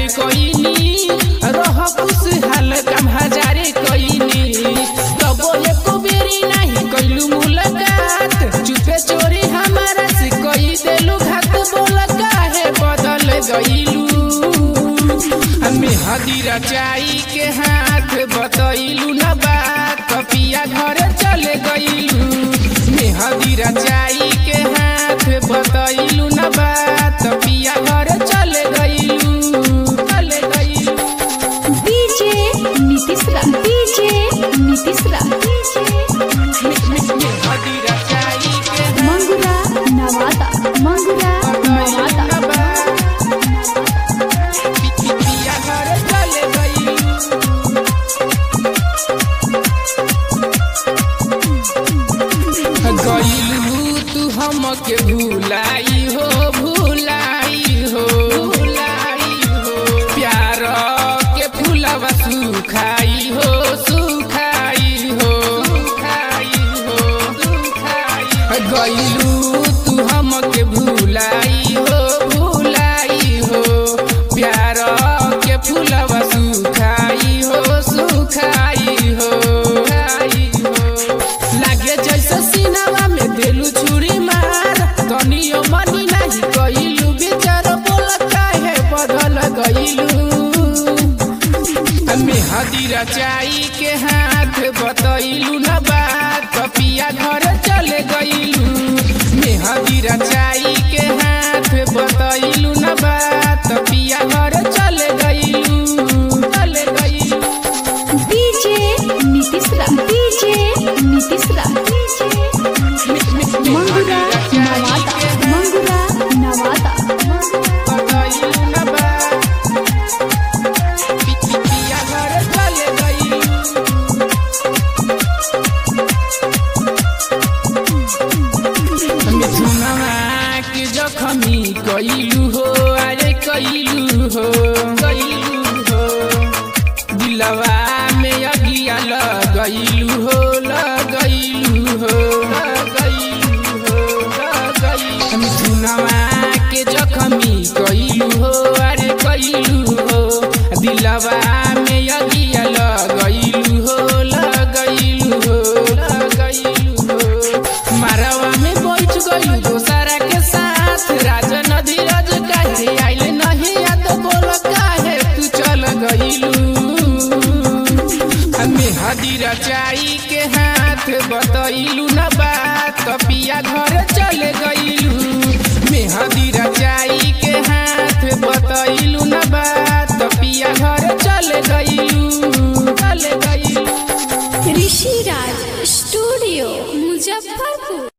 हजारे कोइनी रह खुशहाल काम हजारे कोइनी तबो एको बेरी नहीं कइलू मुलाकात चुपे चोरी हमारा से कई देलू घात बोल काहे बदल गइलू हमें हदीरा चाई के हाथ बतैलू न बात कपिया घर चले गइलू में हदीरा चाई के हाथ बतैलू न बात पिया घर चले गइलू चले गइलू डीजे नीतीश रा डीजे नीतीश रा में हदीरा चाई के हाथ मंगुरा नवादा मंगुरा बतैलू नवादा न बात पिया घर चले गइलू गइलू तू हमके भुलाई हो भुलाई हो भुलाई हो प्यार के फूलवा सुखाई हो सुखाई हो सुखाई हो सुखाई गइलू तू हमके भुलाई हो भुलाई हो प्यार के फूलवा सुखाई हो सुखाई हो सुखाई हो लागे जैसे सीनावा में देलू छुरी मार तनियो मनी नाही कइलू विचार बोल काहे बदल गइलू हमें हदीरा चाई के हाथ बतैलू न बात कपिया घर चले गइलू में हदीरा चाई के हाथ बतैलू न बात पिया घर चले गइलू चले गइलू डीजे नीतीश रा डीजे नीतीश रा मंगुरा नवादा मंगुरा नवादा बतैलू न बात पिया घर चले गइलू मिथुनवा के जखमी कइलू हो अरे कइलू हो कइलू हो दिलवा में अगिया लगइलू हो लगइलू हो लगइलू हो लगइलू मिथुनवा के जखमी कइलू हो अरे कइलू हो दिलवा में अगिया लगइलू हो लगइलू हो लगइलू हो मारवा में बैठ गइलू दोसरा के साथ राजन धीरज काहे आइल नहीं याद बोल काहे तू चल गइलू हमें हदीरा चाई के हाथ बतैलू न बात कपिया घर चले गइलू में हदीरा चाई के हाथ बतैलू न बात पिया घर चले गइलू चले गइलू ऋषि राज स्टूडियो मुजफ्फरपुर